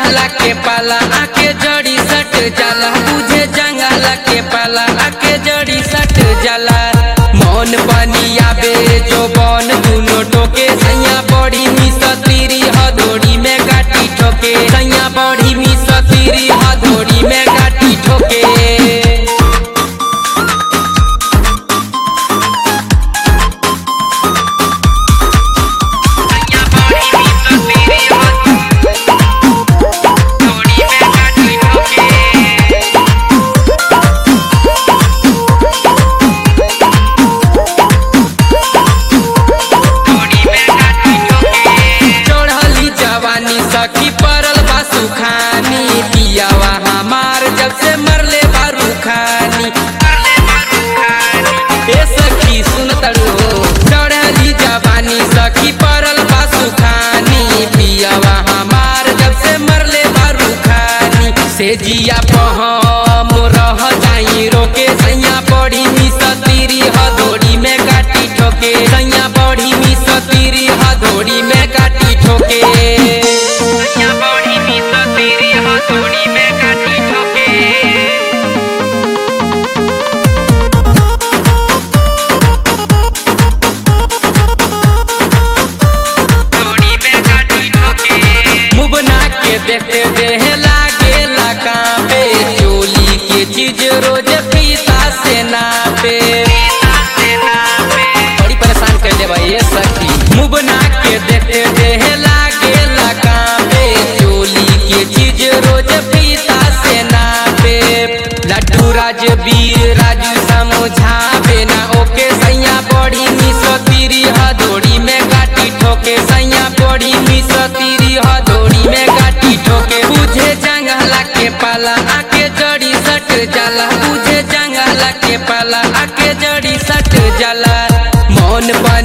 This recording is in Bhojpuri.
जंगला के पाला आके जड़ी सट जाला बुझे जंगला के पाला आके जड़ी सट जाला मौन बनी आबे जो बन दुनो टोके सैया बड़ी मिस तीरी हदोड़ी में गाटी ठोके सैया बड़ी मिस तीरी हदोड़ी में गाटी ठोके चढ़ली जवानी सखी परल बा सुखानी पियावा हमार जब से मरले बारू खानी ए सखी सुन तड़ो चढ़ली जवानी सखी परल बा सुखानी पियावा हमार जब से मरले बारू खानी से जिया पहम रह जाई रोके सैया बड़ी मिस तीरी हदोड़ी में काटी ठोके सैया बड़ी मिस तीरी हदोड़ी में काटी ठोके सैया बड़ी मिस तीरी हदोड़ी में काटी ठोके मुबना के देखते देह लागे कांपे चोली के चीज रोज पीता से नापे बड़ी परेशान कर दे भाई ये सखी मुबना के देखते देह लागे कांपे चोली के चीज रोज पीता से नापे लड्डू राज वीर राजू समझावे ना ओके सैया बड़ी मिस तीरी हदोड़ी में गाटी ठोके सैया बड़ी मिस तीरी हदोड़ी में गाटी ठोके बुझे जंगला के पाला आके जड़ी सट जाला बुझे जंगला के पाला आके जड़ी सट जाला मौन पर